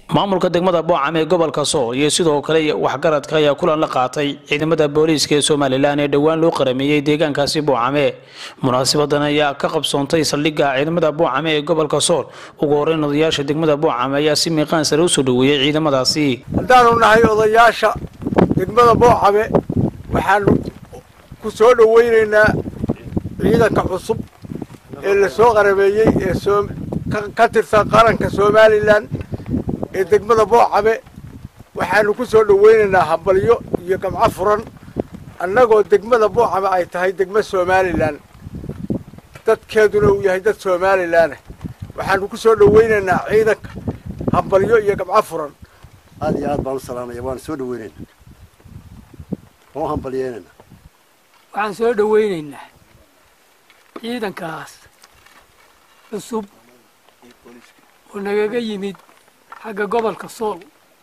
maamulka degmada boocam ee gobolka sool iyo sidoo kale waxgaradka ayaa kulan la qaatay ciidamada booliiska ee somalilan ee dhowaan loo qarameeyey deegaankaasi boocame munaasabadan ayaa ka qabsoontay saldhigga ciidamada boocame ee gobolka sool ugu horeyn odayaasha degmada boocame ayaa si miiqaan sare usoo dhoweeyey ciidamadaasi haddaanu nahay odayaasha degmada boocame waxaanu ku soo dhoweynaynaa ciidanka cusub ee la soo qarameeyey ee ka tirsan qaranka somalilan ee degmada boocame waxaanu ku soo dhoweynaynaa hambalyo iyo gamco furan annagoo degmada boocame ay tahay degmo somalilan dadkeeduna uu yahay dad somalilanah waxaanu ku soo dhoweynaynaa ciidanka hambalyo iyo gamco furan aad iyo aad baan u salaamaya waana soo dhaweynaynaa waan u hambalyeynayna waxaan soo dhoweynaynaa ciidankaas cusub oo nagaga yimid xagga gobolka sool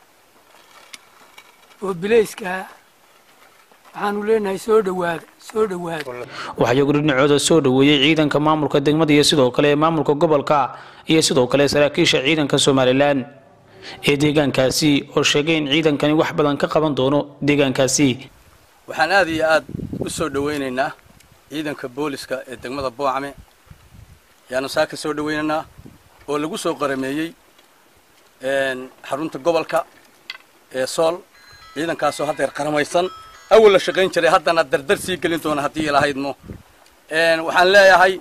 oo bilayskaa waxaanu leenahay soo dhowaada soo dhowaada waxaa iyagu dhinacooda soo dhoweeyey ciidanka maamulka degmada iyo sidoo kale maamulka gobolka iyo sidoo kale saraakiisha ciidanka somalilan ee deegaankaasi oo sheegay in ciidankani wax badan ka qaban doono deegaankaasi waxaan aad iyo aad u soo dhoweynaynaa ciidanka booliska ee degmada boocame ayaanu saa ka soo dhoweynaynaa oo lagu soo qarameeyey xarunta gobolka ee sool ciidankaasoo haddeer qaramaysan awal la shaqayn jiray haddana dardar sii gelin doona haddii ilahaydmo waxaan leeyahay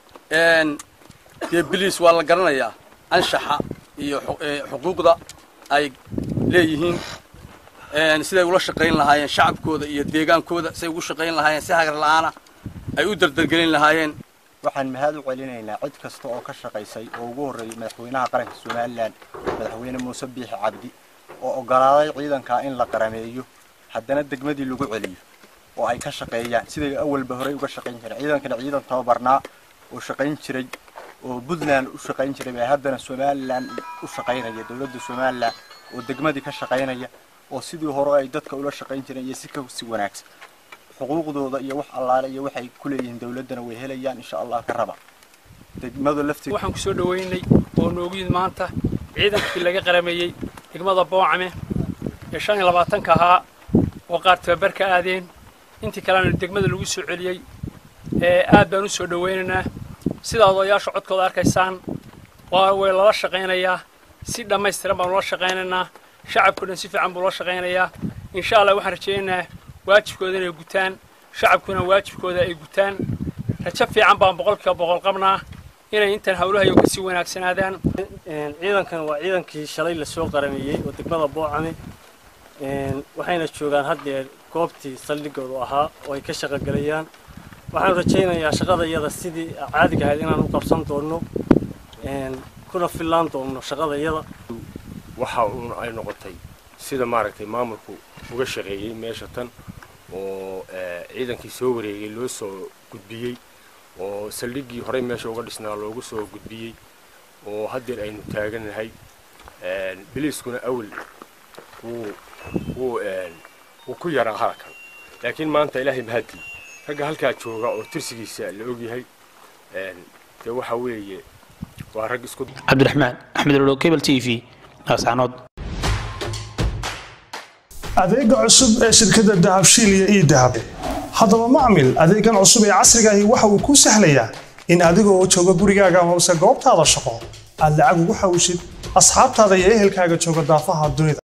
dee biliis waa la garanayaa anshaxa iyo xuquuqda ay leeyihiin siday ula shaqayn lahaayeen shacabkooda iyo deegaankooda siday ugu shaqayn lahaayeen si hagar la'aana ay u dardargelin lahaayeen waxaan mahad u celinaynaa cid kasta oo ka shaqaysay oo ugu horreeyay madaxweynaha qaranka somalilan madaxweyne muuse biixi cabdi oo oggolaaday ciidankaa in la qarameeyo haddana degmadii lagu celiyo oo ay ka shaqeeyaan siday awalba horey uga shaqayn jireen ciidankana ciidan tababarnaa oo shaqayn jiray oo puntland u shaqayn jiray baa haddana somalilan u shaqaynaya dowladda somalilan oo degmadii ka shaqaynaya oo sidii hore ay dadka ula shaqayn jireen iyo si ka si wanaagsan xuquuqdooda iyo wax allaale iyo waxay ku leeyihiin dowladdana way helayaan insha allah ka raba degmada lafteeda waxaan kusoo dhoweynay oo noogu yimid maanta ciidankii laga qarameeyey degmada boocame ee shan iyo labaatanka ahaa oo qaar tababar ka aadeen intii kalena degmada lagu soo celiyey ee aad baan u soo dhoweynaynaa sidaa odayaasha codkooda arkaysaan waa way lala shaqaynayaa si dhammaystiran baan ula shaqaynaynaa shacabkao dhan si fiican buu ula shaqaynayaa insha allah waxaan rajaynaynaa waajibkooda inay gutaan shacabkuna waajibkooda ay gutaan rajo fiican baan boqolkiiba boqol qabnaa inay intan hawlahayo kasii wanaagsanaadaan ciidankan waa ciidankii shalay lasoo qarameeyey oo degmada boocame waxayna joogaan haddeer goobtii saldhigoodu ahaa oo ay ka shaqogelayaan waxaan rajaynayaa shaqada iyada sidii caadiga ahayd inaan u qabsan doonno kuna fillaan doonno shaqada iyada waxa uun ay noqotay sida maaragtay maamulku uga shaqeeyey meesha tan oo ciidankii soo wareegay loo soo gudbiyey oo saldhiggii horey meesha uga dhisnaa loogu soo gudbiyey oo haddeer aynu taaganahay biliiskuna awal wuu wuu wuu ku yaraa harakan laakiin maanta ilaahay mahadii ragga halkaa jooga oo tirsigiisa la ogyahay dee waxa weeye waa rag isku cabdiraxmaan axmed olo cable t v naascanood adeega cusub ee shirkadda dahabshiil iyo ii dahab haddaba macmil adeegan cusub ee casriga ahi waxa uu kuu sahlayaa in adiga oo jooga gurigaaga amase goobtaada shaqo aad lacag ugu xawshid asxaabtaada iyo ehelkaaga jooga daafaha dunida